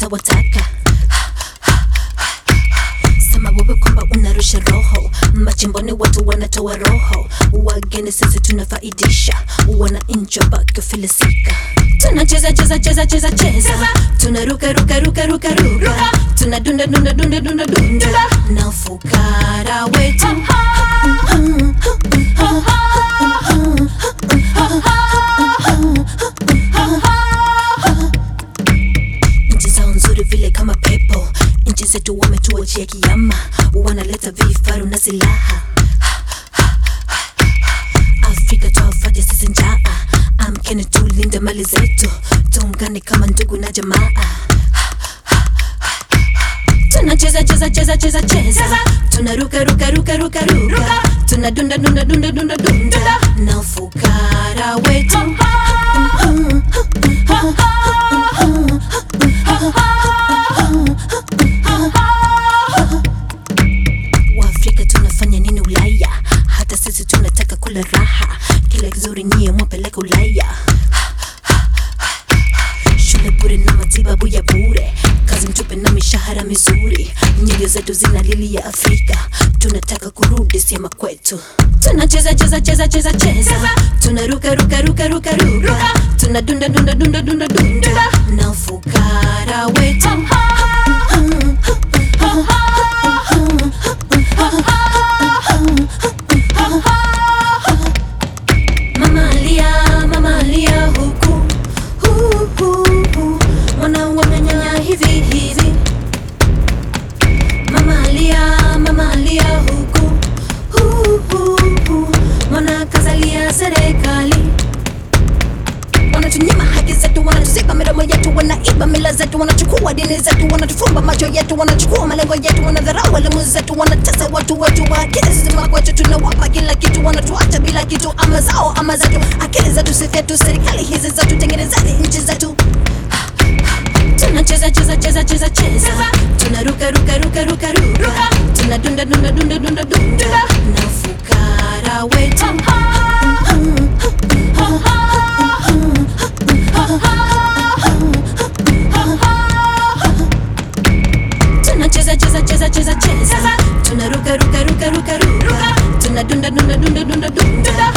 utawataka sema wewe kwamba unarusha roho machimboni watu wanatoa roho wageni sisi tunafaidisha wananchi wabaki filisika tunacheza cheza cheza cheza cheza tunaruka ruka ruka ruka ruka tunadunda dunda dunda dunda dunda na ufukara wetu nchi zao nzuri vile kama pepo nchi zetu wametuachia kiama wanaleta vifaru na silaha afrika twafaja sisi njaa amkeni tulinde mali zetu tuungane kama ndugu na jamaa tunacheza cheza cheza cheza cheza tunaruka ruka ruka ruka ruka tunadunda dunda dunda dunda dunda na ufukara wetu waafrika tunafanya nini ulaya hata sisi tunataka kula raha kila kizuri nyie mwapeleka ulaya shule bure na matibabu ya bure kazi mtupe na mishahara mizuri nyoyo zetu zina lili ya afrika tunataka kurudi sema kwetu tunacheza cheza cheza cheza cheza tunaruka ruka ruka ruka ruka tunadunda dunda dunda dunda dunda na ufukara wetu Mama alia, mama alia huku hu, hu, hu. Mwana wamenyanya hivi hivi Mama alia, mama alia huku hu, hu, hu. Mwana kazalia serikali wanatunyima haki zetu, wanatuziba midomo yetu, wanaiba mila zetu, wanachukua dini zetu, wanatufumba macho yetu, wanachukua malengo yetu, wanadharau elimu zetu, wanatesa watu wetu wa akili zima kwetu, tunawapa kila kitu, wanatuacha bila kitu, ama zao ama zetu, akili zetu si vyetu, serikali hizi zetu, tengenezeni nchi zetu tunacheza cheza cheza cheza cheza tunaruka ruka ruka ruka ruka tunadunda dunda dunda dunda dunda na fukara wetu tunacheza cheza cheza cheza cheza tunaruka ruka ruka ruka ruka tunadunda dunda dunda dunda dunda